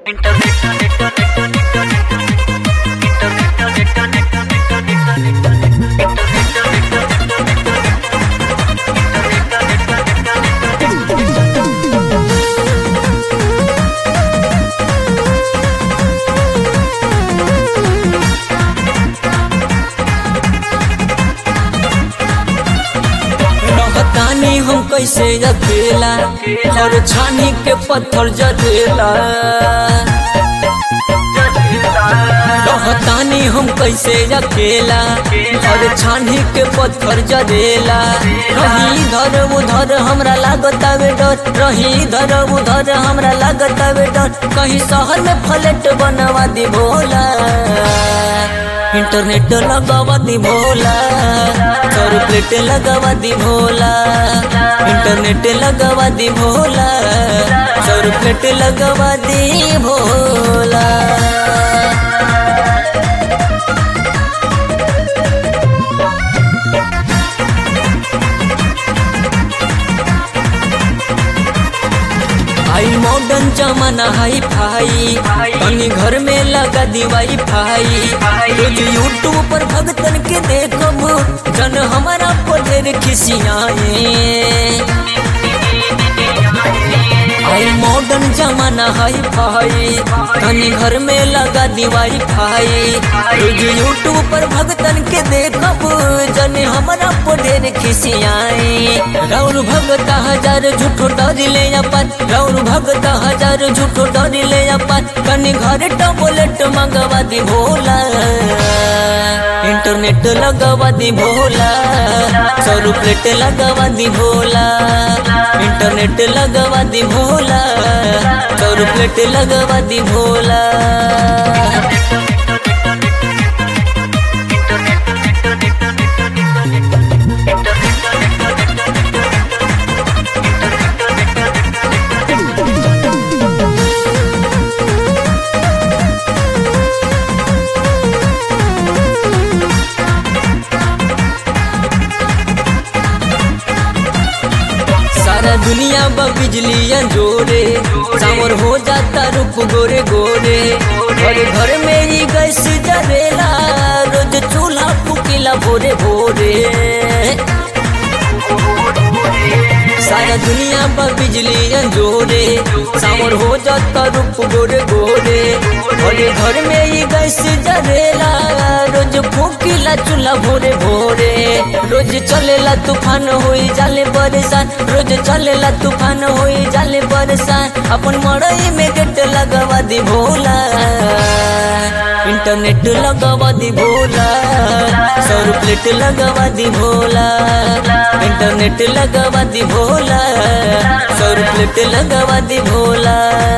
रहतानी हम कैसे अकेला और छानी के पत्थर जरेला रहतानी हम कैसे अकेला और छानी के पत्थर जरेला रही इधर उधर हमरा लागत आवे डर रही इधर उधर हमरा लागत आवे डर कहीं शहर में फ्लैट बनवा दी भोला इंटरनेट लगावा दी भोला सौ प्लेट लगावा दी भोला इंटरनेट लगावा दी भोला सौ प्लेट लगावा दी भोला आई मॉडर्न जमाना हाई फाई तनी घर में लगा दी वाई फाई रोज यूट्यूब पर भगतन के देखब जन हमारा पर ढेर खिसियाए आई मॉडर्न जमाना हाई फाई तनी घर में लगा दी वाई फाई रोज यूट्यूब पर भगतन के देखब जन हमारा पर ढेर खिसियाए राउर भगत हजार झूठो डर ले अपन राउर भगत हजार झूठो डर ले अपन कनी घर टबलेट मंगवा दी भोला इंटरनेट लगवा दी भोला सौ प्लेट लगवा दी भोला इंटरनेट लगवा दी भोला सौ प्लेट लगवा दी भोला सारा दुनिया बा बिजलियां जोरे सावर हो जाता रूप गोरे गोरे घर घर में ही गैस जरेला रोज चूल्हा फुकीला भोरे भोरे सारा दुनिया बा बिजलियां जोरे सावर हो जाता रूप गोरे गोरे घर घर में ही गैस जरेला रोज फूकीला चूल्हा भोरे भोरे रोज चलेला तूफान होई जाले बरसात रोज चलेला तूफान होई जाले बरसात अपन मड़ई में गेट लगवा दी भोला इंटरनेट लगवा दी भोला सौ प्लेट लगवा दी भोला इंटरनेट लगवा दी भोला सौ प्लेट लगवा दी भोला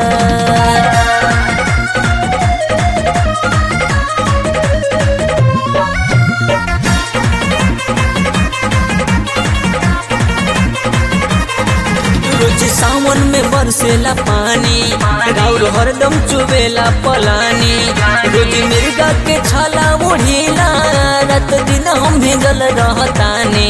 रोज सावन में बरसेला पानी राउर हरदम चुबेला पलानी रोज मिर्गा के छाला ओढ़ीला रात दिन हम भेजल रहतानी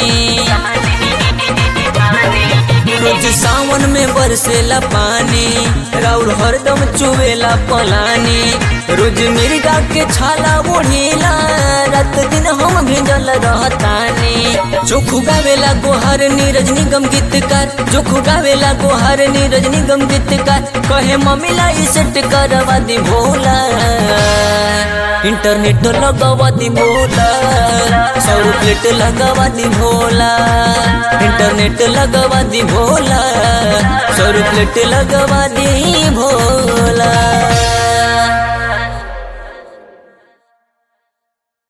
रोज सावन में बरसेला पानी राउर हरदम चुबेला पलानी रोज मिर्गा के छाला ओढ़ीला रात दिन हम भेजल रहतानी चोखू गावेला गोहर नीरज निगम गीतकार चोखू गावेला गोहर नीरज निगम गीतकार कहे मम्मीला ई सेट करवा दी भोला इंटरनेट लगवा दी भोला सौ प्लेट लगवा दी भोला इंटरनेट लगवा दी भोला सौ प्लेट लगवा दी भोला